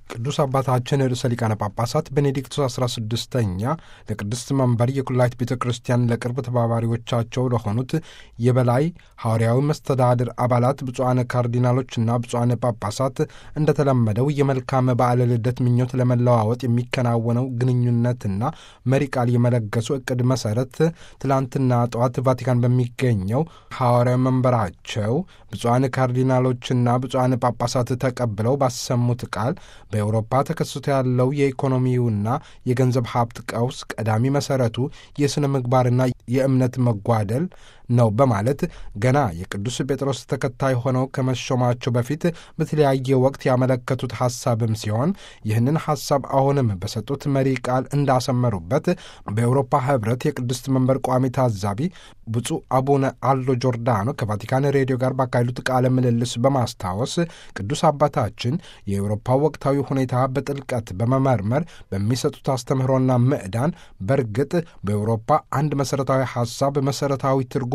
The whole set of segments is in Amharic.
ቅዱስ አባታችን ርዕሰ ሊቃነ ጳጳሳት ቤኔዲክቶስ 16ኛ ለቅድስት መንበር የኩላይት ቤተ ክርስቲያን ለቅርብ ተባባሪዎቻቸው ለሆኑት የበላይ ሐዋርያዊ መስተዳድር አባላት ብፁዓነ ካርዲናሎችና ብፁዓነ ጳጳሳት እንደተለመደው የመልካም በዓለ ልደት ምኞት ለመለዋወጥ የሚከናወነው ግንኙነትና መሪ ቃል የመለገሱ ዕቅድ መሠረት ትላንትና ጠዋት ቫቲካን በሚገኘው ሐዋርያዊ መንበራቸው ብፁዓን ካርዲናሎችና ብፁዓን ጳጳሳት ተቀብለው ባሰሙት ቃል በአውሮፓ ተከስቶ ያለው የኢኮኖሚውና የገንዘብ ሀብት ቀውስ ቀዳሚ መሠረቱ የሥነ ምግባርና የእምነት መጓደል ነው በማለት ገና የቅዱስ ጴጥሮስ ተከታይ ሆነው ከመሾማቸው በፊት በተለያየ ወቅት ያመለከቱት ሐሳብም ሲሆን ይህንን ሐሳብ አሁንም በሰጡት መሪ ቃል እንዳሰመሩበት በአውሮፓ ኅብረት የቅድስት መንበር ቋሚ ታዛቢ ብፁዕ አቡነ አሎ ጆርዳኖ ከቫቲካን ሬዲዮ ጋር ባካሄዱት ቃለ ምልልስ በማስታወስ ቅዱስ አባታችን የአውሮፓ ወቅታዊ ሁኔታ በጥልቀት በመመርመር በሚሰጡት አስተምህሮና ምዕዳን በእርግጥ በአውሮፓ አንድ መሠረታዊ ሐሳብ መሠረታዊ ትርጉምና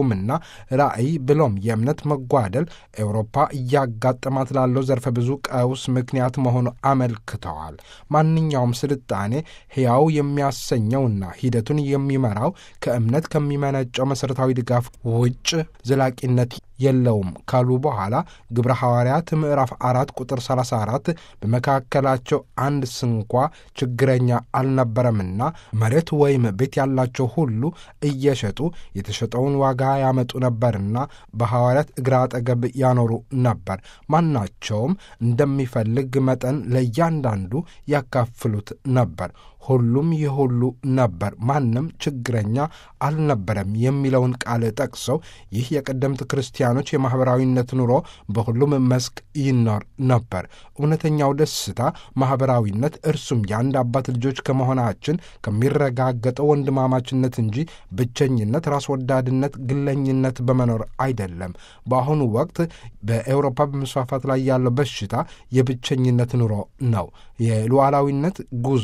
ራዕይ ብሎም የእምነት መጓደል ኤውሮፓ እያጋጠማት ላለው ዘርፈ ብዙ ቀውስ ምክንያት መሆኑ አመልክተዋል። ማንኛውም ስልጣኔ ሕያው የሚያሰኘውና ሂደቱን የሚመራው ከእምነት ከሚመነጨው መሠረታዊ ድጋፍ ውጭ ዘላቂነት የለውም ካሉ በኋላ ግብረ ሐዋርያት ምዕራፍ አራት ቁጥር 34 በመካከላቸው አንድ ስንኳ ችግረኛ አልነበረምና መሬት ወይም ቤት ያላቸው ሁሉ እየሸጡ የተሸጠውን ዋጋ ያመጡ ነበርና በሐዋርያት እግር አጠገብ ያኖሩ ነበር። ማናቸውም እንደሚፈልግ መጠን ለእያንዳንዱ ያካፍሉት ነበር። ሁሉም የሁሉ ነበር፣ ማንም ችግረኛ አልነበረም የሚለውን ቃል ጠቅሰው ይህ የቀደምት ክርስቲያኖች የማኅበራዊነት ኑሮ በሁሉም መስክ ይኖር ነበር። እውነተኛው ደስታ ማኅበራዊነት፣ እርሱም የአንድ አባት ልጆች ከመሆናችን ከሚረጋገጠው ወንድማማችነት እንጂ ብቸኝነት፣ ራስ ወዳድነት፣ ግለኝነት በመኖር አይደለም። በአሁኑ ወቅት በኤውሮፓ በመስፋፋት ላይ ያለው በሽታ የብቸኝነት ኑሮ ነው። የሉዓላዊነት ጉዞ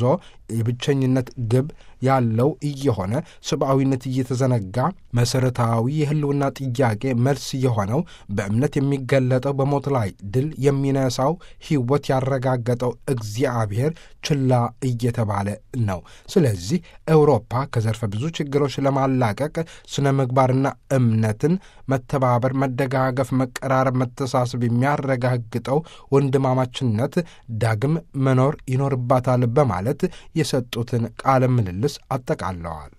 የብቸኝነት ግብ ያለው እየሆነ ሰብአዊነት እየተዘነጋ መሠረታዊ የሕልውና ጥያቄ መልስ የሆነው በእምነት የሚገለጠው በሞት ላይ ድል የሚነሳው ሕይወት ያረጋገጠው እግዚአብሔር ችላ እየተባለ ነው። ስለዚህ ኤውሮፓ ከዘርፈ ብዙ ችግሮች ለማላቀቅ ስነ ምግባርና እምነትን፣ መተባበር፣ መደጋገፍ፣ መቀራረብ፣ መተሳሰብ የሚያረጋግጠው ወንድማማችነት ዳግም መኖር ይኖርባታል በማለት የሰጡትን ቃለ ምልልስ አጠቃለዋል።